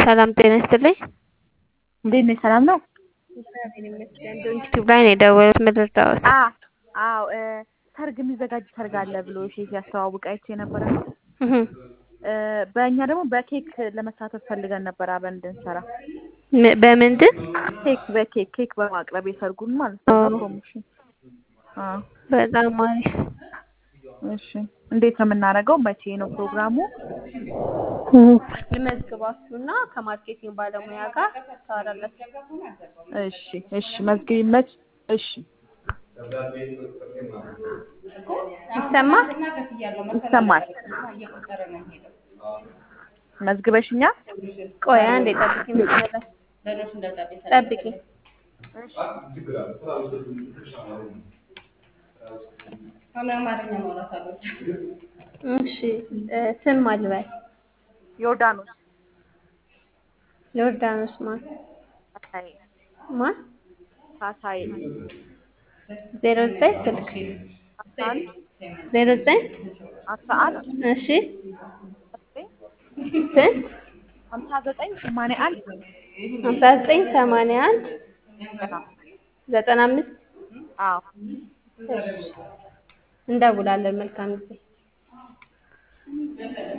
ሰላም ጤና ይስጥልኝ። እንዴት ነሽ? ሰላም ነው? እግዚአብሔር ይመስገን። ዩቲዩብ ላይ ነው የደወሉት። ምን ልርዳዎት? አ አዎ እ ሰርግ የሚዘጋጅ ሰርግ አለ ብሎ እሺ ሲያስተዋውቅ አይቼ ነበረ ነው። እህ እ በእኛ ደግሞ በኬክ ለመሳተፍ ፈልገን ነበር አብረን እንድንሰራ። ም- በምንድን ኬክ በኬክ ኬክ በማቅረብ የሰርጉን ማለት ነው። ኦ። ፕሮሞሽን አዎ በጣም አሪፍ። እሺ እንዴት ነው የምናደርገው? መቼ ነው ፕሮግራሙ? ልመዝግባችሁና ከማርኬቲንግ ባለሙያ ጋር ታወራላችሁ። እሺ እሺ መዝግቢ መች እሺ ይሰማል? ይሰማል። መዝግበሽኛል? ቆይ አንዴ ጠብቂ። መስመር ላይ ጠብቂ። እሺ እ ስም ማልበል ዮርዳኖስ ዮርዳኖስ ማን ካሳዬ ማን ካሳዬ ዜሮ ዘጠኝ ስልክ አስራ አንድ ዜሮ ዘጠኝ አስራ አንድ እሺ ስንት ሀምሳ ዘጠኝ ሰማንያ አንድ ሀምሳ ዘጠኝ ሰማንያ አንድ ዘጠና አምስት አዎ እንደውላለን። መልካም ጊዜ